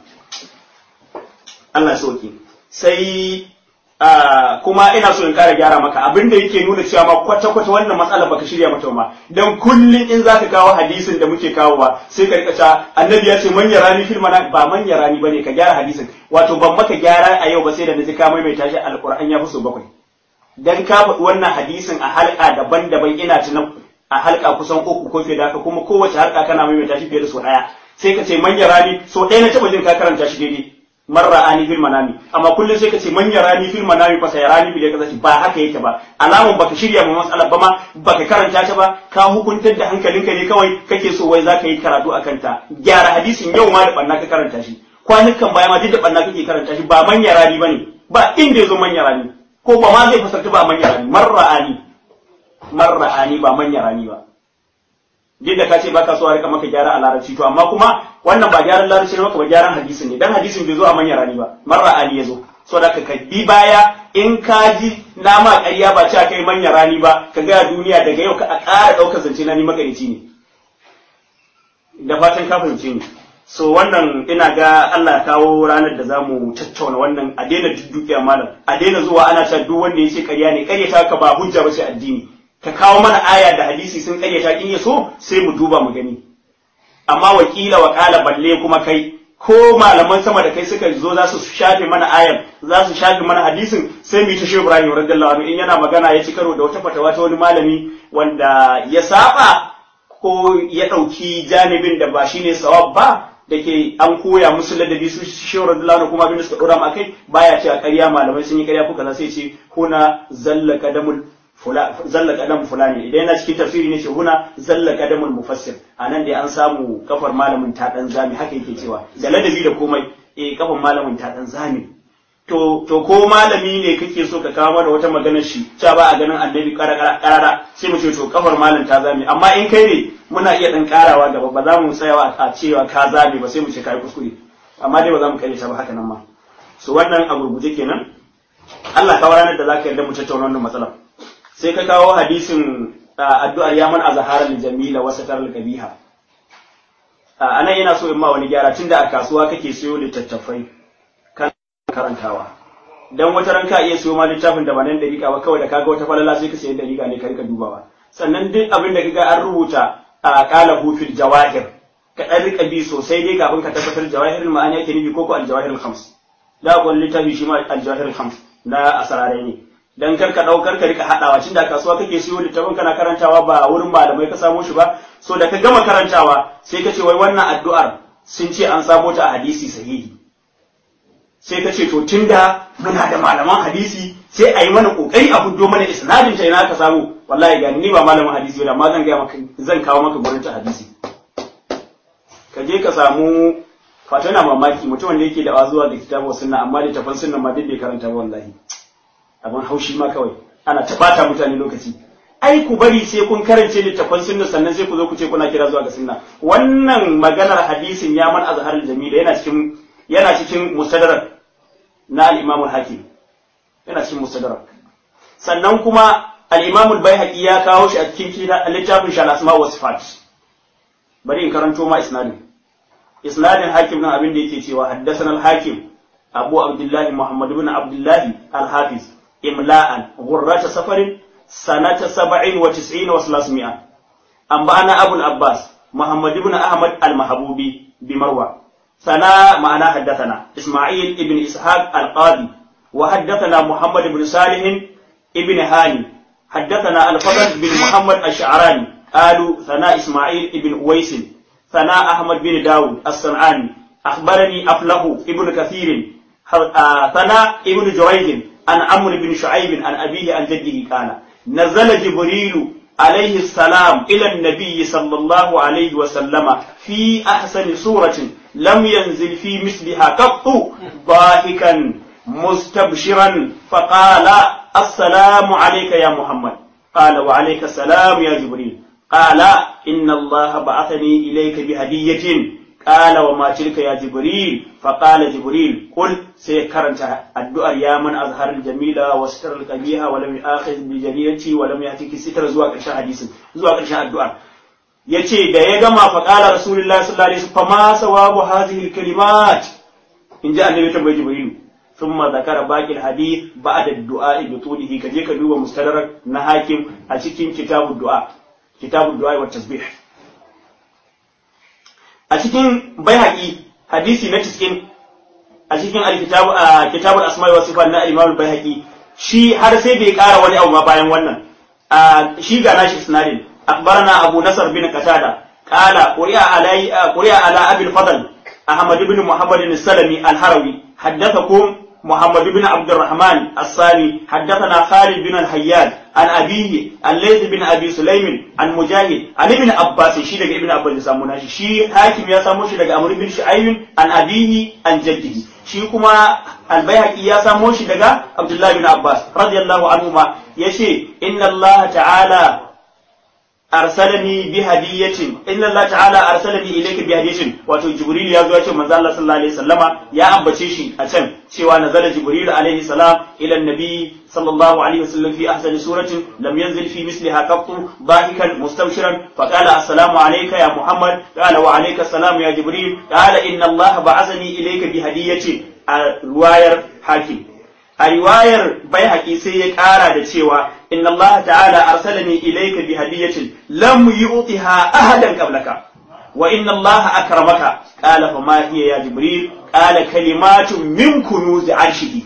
Allah sauki sai kuma ina so in kara gyara maka abin da yake nuna cewa ma kwata-kwata wannan matsala baka shirya mata ma dan kullun in zaka kawo hadisin da muke kawo ba sai ka rika cewa annabi ya ce man yarani fil mana ba man yarani bane ka gyara hadisin wato ban maka gyara a yau ba sai da naji ka maimaita shi alquran ya fi so bakwai dan ka faɗi wannan hadisin a halka daban-daban ina tunan a halka kusan uku ko fiye da haka kuma kowace halka kana maimaita shi fiye da so ɗaya sai ka ce manya rani so ɗaya na taɓa jin ka karanta shi daidai marra ani fil manami amma kullum sai ka ce manya rani fil manami fa sai rani fil kaza ba haka yake ba alamun baka shirya ma matsalar ba ma baka karanta ta ba ka hukuntar da hankalinka ne kawai kake so wai zaka yi karatu akan ta gyara hadisin yau ma da banna ka karanta shi kwanukan baya ma duk da banna kake karanta shi ba manya rani bane ba inda yazo manya rani ko ba ma zai fasarta ba manya rani marra ani marra ani ba manya rani ba duk da ka ce baka so a rika maka gyara a larabci to amma kuma wannan ba gyaran larabci ne maka ba gyaran hadisin ne dan hadisin bai zo a manyan rani ba marra ali ya zo so da ka bi baya in ka ji na ma ƙarya ba cewa kai manyan rani ba ka ga duniya daga yau ka a ƙara ɗaukar zance na ni magarici ne da fatan ka fahimce ni so wannan ina ga Allah ya kawo ranar da zamu tattauna wannan a daina duddukiya malam a daina zuwa ana cewa duk wanda ya ce ƙarya ne ƙaryata ka ba hujja ba ce addini ka kawo mana aya da hadisi sun karyata in ya so sai mu duba mu gani amma wakila wa kala balle kuma kai ko malaman sama da kai suka zo za su shafe mana ayar za su shafe mana hadisin sai mu yi ta shi Ibrahim radiyallahu anhu in yana magana ya ci karo da wata fatawa ta wani malami wanda ya saba ko ya ɗauki janibin da ba shine sawab ba da ke an koya musu ladabi su shi radiyallahu anhu kuma abin da suka dora mu akai baya cewa ƙarya malamai sun yi ƙarya ko kaza sai ce huna zalla kadamul zalla kadam fulani idan yana cikin tafsiri ne huna zalla kadamul mufassir anan dai an samu kafar malamin ta dan zami haka yake cewa da ladabi da komai eh kafar malamin ta dan zami to to ko malami ne kake so ka kawo mana wata maganar shi cewa ba a ganin annabi karara sai mu ce to kafar malam ta zami amma in kai ne muna iya dan karawa gaba ba za mu tsayawa a cewa ka zame ba sai mu ce kai kuskure amma dai ba za mu kare ta ba haka nan ma so wannan a gurguje kenan Allah ka ranar da zaka yarda mu tattauna wannan matsalar sai ka kawo hadisin addu'ar ya man azhara lil jamila wa satar al kabiha anan yana so in ma wani gyara tunda a kasuwa kake siyo littattafai kan karantawa dan wata ran ka iya siyo ma littafin da ba nan dariƙa ba kawai da kaga wata falala sai ka sayi dariƙa ne ka rika dubawa sannan duk abin da kaga an rubuta a qala fil jawahir ka dan rika bi sosai dai kafin ka tabbatar jawahirul ma'ani yake nufi ko ko al jawahirul khams da ko littafi shi ma al jawahirul khams na asararai ne dan kar ka daukar ka rika hadawa tun da kasuwa kake siyo littafin kana karantawa ba wurin malamai ka samo shi ba so da ka gama karantawa sai ka ce wai wannan addu'ar sun ce an samo ta a hadisi sahihi sai ka ce to tunda muna da malaman hadisi sai a yi mana kokari a fuddo mana isnadin ta ina ka samu wallahi ga ni ba malamin hadisi ba amma zan ga maka zan kawo maka gurin ta hadisi ka je ka samu fata na mamaki mutumin da yake da zuwa da kitabu sunna amma da tafan sunna ma duk bai karanta ba wallahi abin haushi ma kawai ana ta bata mutane lokaci ai ku bari sai kun karance littafan sunna sannan sai ku zo ku ce kuna kira zuwa ga sunna wannan maganar hadisin ya man azharul jamila yana cikin yana cikin mustadrak na al-imam al-hakim yana cikin mustadrak sannan kuma al-imam al-baihaqi ya kawo shi a cikin littafin shal asma wa sifat bari in karanto ma isnadin isnadin hakim nan abin da yake cewa haddathana al-hakim abu abdullahi muhammad ibn abdullahi al-hafiz إملاء غرة سفر سنة سبع وتسعين وثلاثمائة أنبأنا أبو العباس محمد بن أحمد المحبوبي بمروى ثنا معنا حدثنا إسماعيل ابن إسحاق القاضي وحدثنا محمد بن صالح ابن هاني حدثنا الفضل بن محمد الشعراني قالوا ثنا إسماعيل ابن أويس ثنا أحمد بن داود الصنعاني أخبرني أفله ابن كثير ثنا ابن جريج عن عمرو بن شعيب عن أبيه عن جده قال نزل جبريل عليه السلام إلى النبي صلى الله عليه وسلم في أحسن سورة لم ينزل في مثلها قط ضاحكا مستبشرا فقال السلام عليك يا محمد قال وعليك السلام يا جبريل قال إن الله بعثني إليك بهدية قال وما تلك يا جبريل فقال جبريل قل سيكرنت الدعاء يا من أظهر الجميلة وستر القبيحة ولم يآخذ بجريرتي ولم يأتيك ستر زوا قرشان حديث زوا قرشان الدعاء yace da ya gama fa qala rasulullahi sallallahu alaihi wasallam fama sawabu hadhihi alkalimat in ji annabi tambayi jibril thumma zakara baqi alhadith ba'da ad-du'a bi tulihi kaje ka duba mustadrak na hakim a cikin kitabud du'a kitabud du'a wa tasbih a cikin bayhaqi hadisi na cikin a cikin alkitabu a kitabul asma'i wa sifat na imam bayhaqi shi har sai bai ƙara wani abu ma bayan wannan shi ga nashi isnadin akbarana abu nasar bin qatada qala quri'a alai quri'a ala abil fadl ahmad ibn muhammad as-salami al-harawi haddathakum محمد بن عبد الرحمن الصاني حدثنا خالد بن الحياد عن أبيه الليث بن أبي سليم عن مجاهد عن ابن عباس شي daga ابن عباس يسمونا shi hakim ya samo shi daga Amr bin Shu'ayb an abihi an jaddihi shi kuma al-Baihaqi ya samo shi daga Abdullah bin Abbas radiyallahu anhuma yace inna Allah ta'ala arsalani bi hadiyatin inna Allah ta'ala arsalani ilayka bi hadiyatin wato jibril ya zo ya ce manzo Allah sallallahu alaihi wasallama ya ambace shi a can cewa nazala jibril alaihi salam ila annabi sallallahu alaihi wasallam fi ahsani suratin lam yanzil fi misliha qattu dahikan mustabshiran fa qala assalamu alayka ya muhammad qala wa alayka assalam ya jibril qala inna Allah ba'athani ilayka bi hadiyatin a riwayar hakim a riwayar bai sai ya ƙara da cewa inna Allah ta'ala arsalani ilayka bi hadiyatin lam yu'tiha ahadan qablaka wa inna Allah akramaka qala fa ma hiya ya jibril qala kalimatun min kunuz arshihi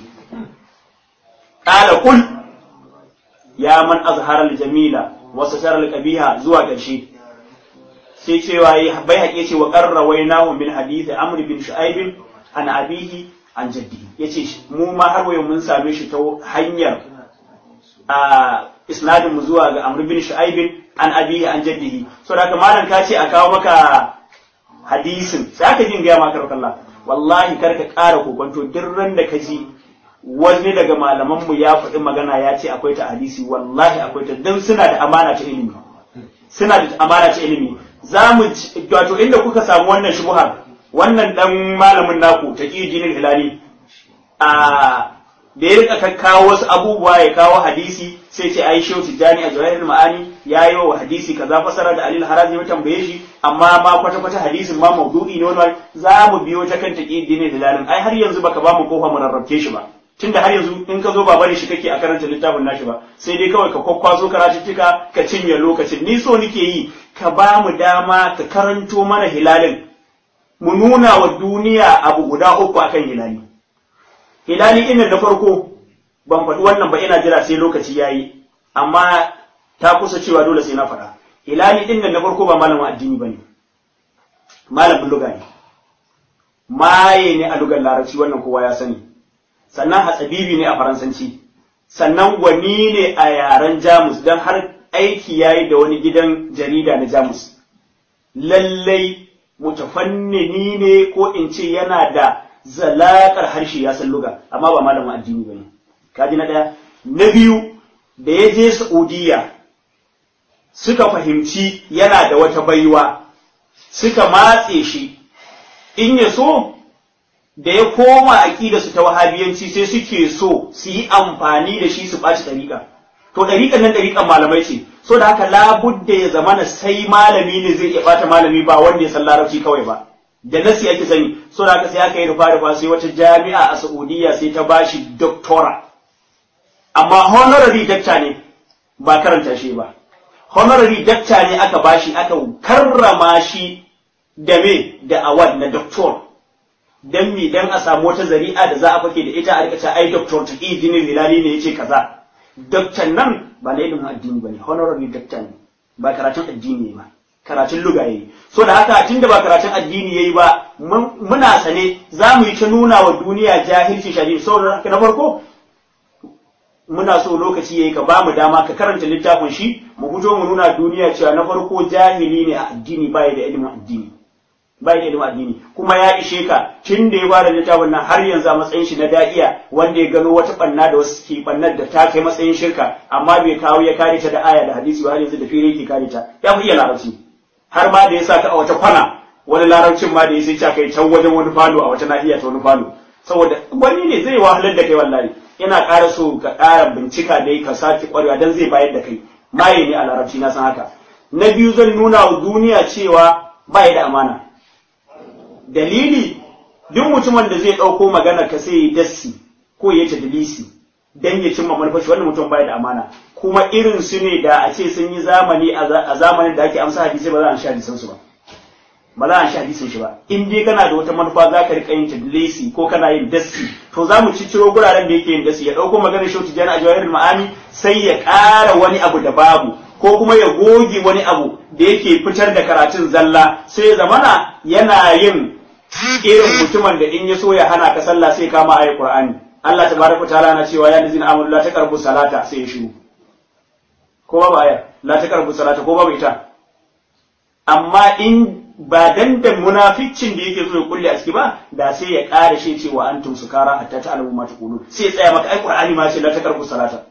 qala qul ya man azhara al-jamila wa satara al-qabiha zuwa ƙarshe sai cewa bai haƙe ce wa qarrawainahu min hadith amr bin shu'aib an abihi an jaddi ya ce mu ma har wayo mun same shi ta hanyar a isnadin mu zuwa ga amr bin shu'aib an abihi an jaddihi so da haka malam ka ce a kawo maka hadisin sai aka jin gaya maka Allah wallahi kar ka ƙara kokonto duk ran da ka ji wani daga malaman mu ya faɗi magana ya ce akwai ta hadisi wallahi akwai ta dan suna da amana ta ilimi suna da amana ta ilimi za mu wato inda kuka samu wannan shubuhar wannan dan malamin naku ta jinin hilali a da ya rika kawo wasu abubuwa ya kawo hadisi sai ce ai shehu tijjani a jawahir ma'ani ya yi wa hadisi kaza fasara da alil harazi ya tambaye shi amma ma kwata kwata hadisin ma maudu'i ne wani za mu biyo ta kan ta jinin hilalin ai har yanzu baka ba mu kofa mu rarrabke shi ba tunda har yanzu in ka zo ba bari shi kake a karanta littafin nashi ba sai dai kawai ka kwakwazo karatuttuka ka cinye lokacin ni so nike yi ka ba mu dama ka karanto mana hilalin mu nuna wa duniya abu guda uku akan hilali hilali ɗin da farko ban faɗi wannan ba ina jira sai lokaci ya yi amma ta kusa cewa dole sai na faɗa hilali ɗin da farko ba malamin addini ba ne malamin luga ne maye ne a lugar larabci wannan kowa ya sani sannan hatsabibi ne a faransanci sannan gwani ne a yaren jamus don har aiki ya yi da wani gidan jarida na jamus lallai mutafannini ne ko in ce yana da zalakar harshe ya san luga amma ba malamin addini bane kaji na daya na biyu da ya je Saudiya suka fahimci yana da wata baiwa suka matse shi in ya so da ya koma aƙida su ta wahabiyanci sai suke so su yi amfani da shi su ɓaci ɗariƙa to ɗariƙan nan ɗariƙan malamai ce so da haka labudda ya zamana sai malami ne zai iya ɓata malami ba wanda ya san larabci kawai ba da nasi ake sani so da haka sai aka yi rufa rufa sai wata jami'a a Saudiya sai ta bashi doctora amma honorary doctor ne ba karanta shi ba honorary doctor ne aka bashi aka karrama shi da me da award na doctor dan mi dan a samu wata zari'a da za a fake da ita a rika ai doctor Taqiyuddin Hilali ne yace kaza doctor nan ba na ilimin addini bane honorary doctor ne ba karatun addini ne ba karatun luga yayi so da haka tunda ba karatun addini yayi ba muna sane za mu yi ta nuna wa duniya jahilci shari'a saboda na farko muna so lokaci yayi ka ba mu dama ka karanta littafin shi mu fito mu nuna duniya cewa na farko jahili ne a addini bai da ilimin addini bai da ilimin addini kuma ya ishe ka tun da ya bada littafin nan har yanzu a matsayin shi na da'iya wanda ya gano wata banna da wasu ke bannar da ta kai matsayin shirka amma bai kawo ya kare ta da aya da hadisi ba har yanzu da fere yake kare ta ya fi iya larabci har ma da ya sa ka a wata kwana wani larabcin ma da ya sai kai can wajen wani falo a wata nahiya ta wani falo saboda wani ne zai wahalar da kai wallahi yana ƙara so ka ƙara bincika dai ka sake ƙwarewa dan zai bayar da kai maye ne a larabci na san haka na biyu zan nuna wa duniya cewa ba da amana dalili duk mutumin da zai ɗauko magana ka sai ya dassi ko ya tadlisi dan ya cimma manufashi wannan mutum bai da amana kuma irin su ne da a ce sun yi zamani a zamanin da ake amsa hadisi ba za a sha hadisan su ba ba za a shi hadisin shi ba in dai kana da wata manufa za ka rika yin tadlisi ko kana yin dasi to za mu cicciro guraren da yake yin dasi ya dauko maganar shautu jana a jawahirul ma'ani sai ya ƙara wani abu da babu ko kuma ya goge wani abu da yake fitar da karatun zalla sai ya zamana yana yin irin mutumin da in ya so ya hana ka sallah sai kama ayat qur'ani Allah tabaraka ta'ala na cewa ya lazina amanu la taqrabu salata sai ya shiru ko babu aya la taqrabu salata ko babu ita amma in ba dan da munaficcin da yake so ya kulle a ciki ba da sai ya ƙara shi cewa antum sukara hatta ta'lamu ma taqulun sai ya tsaya maka ai qur'ani ma ce la taqrabu salata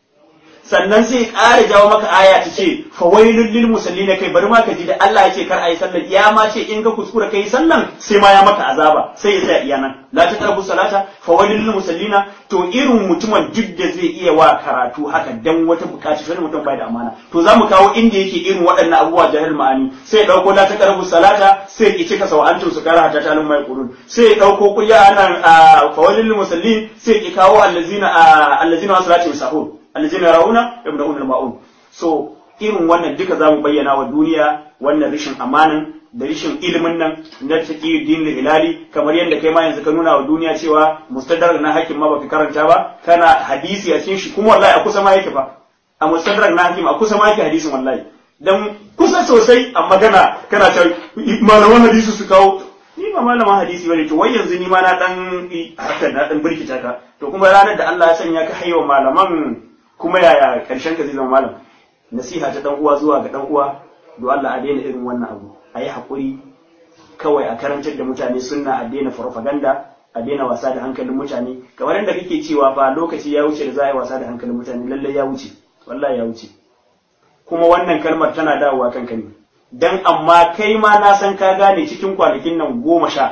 sannan sai ya ƙara jawo maka aya ta ce fawailul lil musallina kai bari ma ka ji da Allah ya ce kar ayi sallar ya ma ce in ka kuskura kai sallan sai ma ya maka azaba sai ya tsaya iya nan la taqrabu salata fawailul lil musallina to irin mutumin duk da zai iya wa karatu haka dan wata bukaci wani mutum bai da amana to zamu kawo inda yake irin waɗannan abubuwa jahil ma'ani sai ya dauko la taqrabu salata sai ya cika sawa antum su kara hatta talum mai qulun sai ya dauko kulya anan fawailul lil musallin sai ya kawo allazina allazina salatu sahur allazina rauna yabda'una al-ma'un so irin wannan duka zamu bayyana wa duniya wannan rishin amanan da rishin ilimin nan na taqi din hilali kamar yadda kai ma yanzu ka nuna wa duniya cewa mustadrak na hakim ma baka karanta ba kana hadisi a cikin shi kuma wallahi a kusa ma yake fa a mustadrak na hakim a kusa ma yake hadisin wallahi dan kusa sosai a magana kana ta malaman hadisi su kawo ni ba malaman hadisi bane to wai yanzu ni ma na dan haka na dan birkita ka to kuma ranar da Allah ya sanya ka haiwa malaman kuma yaya karshen ka zai zama malam nasiha ta dan uwa zuwa ga dan uwa do Allah a daina irin wannan abu a yi haƙuri kawai a karantar da mutane sunna a daina farfaganda a daina wasa da hankalin mutane kamar yadda kake cewa fa lokaci ya wuce da za a yi wasa da hankalin mutane lallai ya wuce wallahi ya wuce kuma wannan kalmar tana dawowa kanka ne dan amma kai ma na san ka gane cikin kwanakin nan goma sha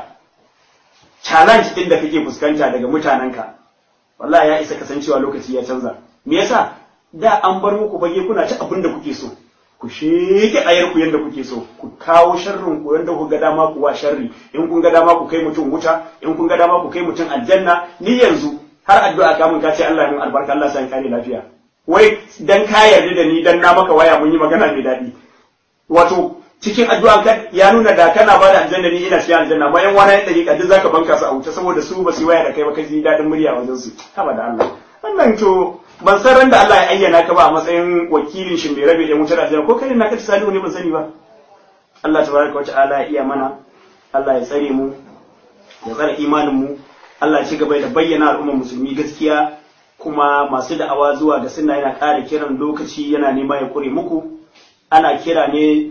challenge din da kake fuskanta daga mutanenka wallahi ya isa kasancewa lokaci ya canza me yasa da an bar muku fage kuna ta abin da kuke so ku sheke ayar ku yanda kuke so ku kawo sharrin ku yanda ku ga dama ku wa sharri in kun ga dama ku kai mutum wuta in kun ga dama ku kai mutum aljanna ni yanzu har addu'a ka mun ka ce Allah ya mun albarka Allah sai kare lafiya wai dan ka yarda da ni dan na maka waya mun yi magana mai daɗi wato cikin addu'an ka ya nuna da kana ba da aljanna ni ina cikin aljanna bayan wani ya dariƙa duk zaka banka su a wuta saboda su ba su waya da kai ba kai ji daɗin murya wajen su haba da Allah wannan to ban san ran da Allah ya ayyana ka ba a matsayin wakilin shi mai rabe da wutar aljanna ko kai na ka salihu ne ban sani ba Allah tabaraka wata'ala ya iya mana Allah ya tsare mu ya tsare imanin mu Allah ya ci gaba da bayyana al'ummar musulmi gaskiya kuma masu da'awa zuwa ga sunna yana ƙara kiran lokaci yana nema ya kure muku ana kira ne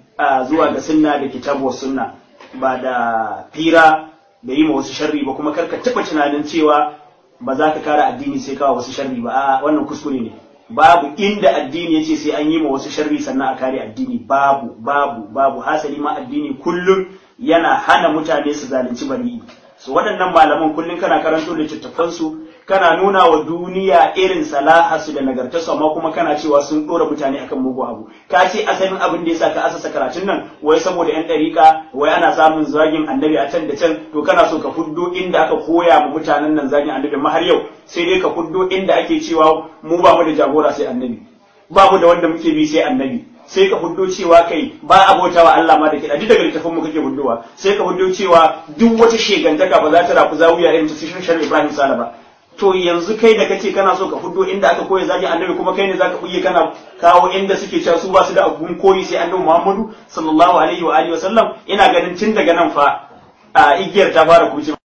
zuwa ga sunna da kitabu sunna ba da fira da yi ma wasu sharri ba kuma karka taɓa tunanin cewa ba za ka kare addini sai kawo wasu sharri ba a wannan kuskure ne babu inda addini ya ce sai an yi ma wasu sharri sannan a kare addini babu babu babu hasali ma addini kullum yana hana mutane su zalunci bari'i su waɗannan malaman kullum kana karanto littattafansu kana nuna wa duniya irin salahasu da nagartarsu amma kuma kana cewa sun ɗora mutane akan mugu abu ka ce asalin abin da yasa ka asasa karatun nan wai saboda yan ɗariƙa wai ana samun zagin annabi a can da can to kana so ka fuddo inda aka koya ma mutanen nan zagin annabi ma har yau sai dai ka fuddo inda ake cewa mu ba mu da jagora sai annabi ba mu da wanda muke bi sai annabi sai ka fuddo cewa kai ba a bauta wa Allah ma da kiɗa duk daga littafin mu kake fuddowa sai ka fuddo cewa duk wata shegantaka ba za ta rafu zawiya irin ta sishin Ibrahim Sala ba to yanzu kai da kace kana so ka fito inda aka koya zagi annabi kuma kai ne zaka buye kana kawo inda suke cewa su ba su da abun koyi sai annabi Muhammadu sallallahu alaihi wa alihi wa sallam ina ganin tun daga nan fa a igiyar ta fara kuce